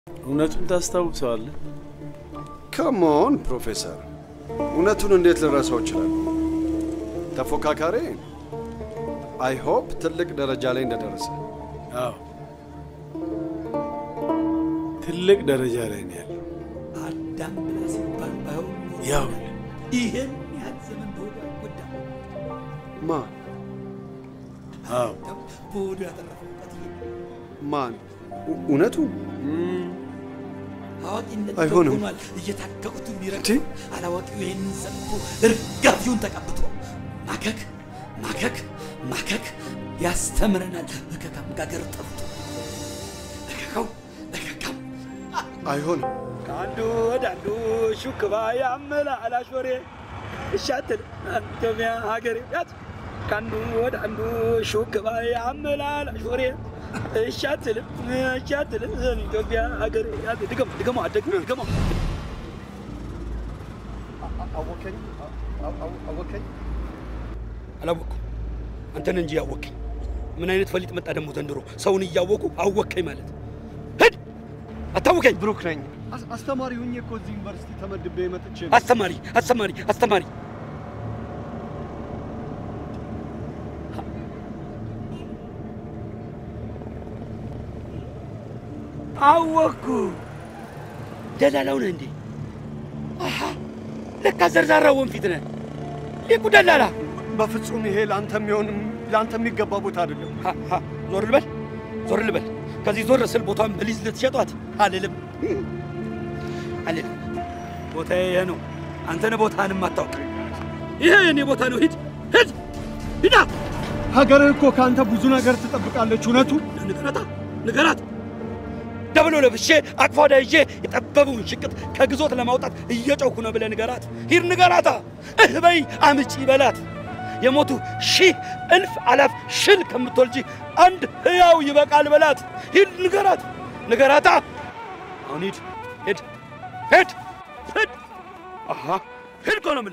እውነቱን ታስታውሰዋለህ? ከሞን ፕሮፌሰር፣ እውነቱን እንዴት ልረሳው እችላለሁ? ተፎካካሪ አይ ሆፕ ትልቅ ደረጃ ላይ እንደደረሰ። አዎ ትልቅ ደረጃ ላይ ነው ያለው። አዳም ብላ ሲባል ባይሆን ኖሮ ያው ይህን ያህል ዘመን በሆዱ አይጎዳ ማ አዎ በሆዱ ያተረፈው እውቀት ይሄ ማን? እው- እውነቱን አዋቂነት አይሆንም። ሆኗል። እየታገቁት የሚረግ እንዴ? አላዋቂው ይህንን ሰምቶ እርጋፊውን ተቀብቶ ማከክ ማከክ ማከክ ያስተምረናል። እከካም ጋገር ጠፍቶ እከካው እከካም አይሆንም። ከአንዱ ወደ አንዱ ሹክባ ያመላላሽ ወሬ እሻትል ኢትዮጵያ ሀገሬ ያት ከአንዱ ወደ አንዱ ሹክባ ያመላላሽ ወሬ እሻትል እሻትል ኢትዮጵያ ሀገሬ ያት ድገሞ ድገሞ አደግ ድገሞ አወከኝ አወከኝ። አላወቅኩም። አንተን እንጂ ያወቅኝ። ምን አይነት ፈሊጥ መጣ ደግሞ ዘንድሮ? ሰውን እያወቁ አወቅከኝ ማለት ሂድ፣ አታውቀኝ። ብሩክ ነኝ። አስ- አስተማሪ ሁኜ እኮ እዚህ ዩኒቨርሲቲ ተመድቤ መጥቼ ነው። አስተማሪ አስተማሪ አስተማሪ አወቅኩ። ደላላው ነህ እንዴ? አሃ ለካ ዘርዛራ ወንፊት ነህ። ሊቁ ደላላ በፍጹም ይሄ ለአንተ የሚሆን ለአንተ የሚገባ ቦታ አይደለም። ሀ፣ ሀ፣ ዞር ልበል ዞር ልበል። ከዚህ ዞር ስል ቦታን በሊዝ ልትሸጧት አልልም አልልም። ቦታዬ ይሄ ነው። አንተ ነህ ቦታህንም አታውቅ። ይሄ የኔ ቦታ ነው። ሂድ ሂድ ሂዳ ሀገርህ እኮ ከአንተ ብዙ ነገር ትጠብቃለች። እውነቱ ንገራታ ንገራት። ደብሎ ለብሼ አቅፏ ወዳ ይዤ የጠበበውን ሽቅጥ ከግዞት ለማውጣት እየጮኩ ነው ብለህ ንገራት። ሂድ ንገራታ። እህ በይ አምጪ በላት። የሞቱ ሺህ እልፍ አላፍ ሽል ከምትወልጂ አንድ ሕያው ይበቃል በላት። ሂድ ንገራት ንገራታ። አሁን ሂድ ሂድ ሂድ ሂድ አሃ ሂድ እኮ ነው የምልህ።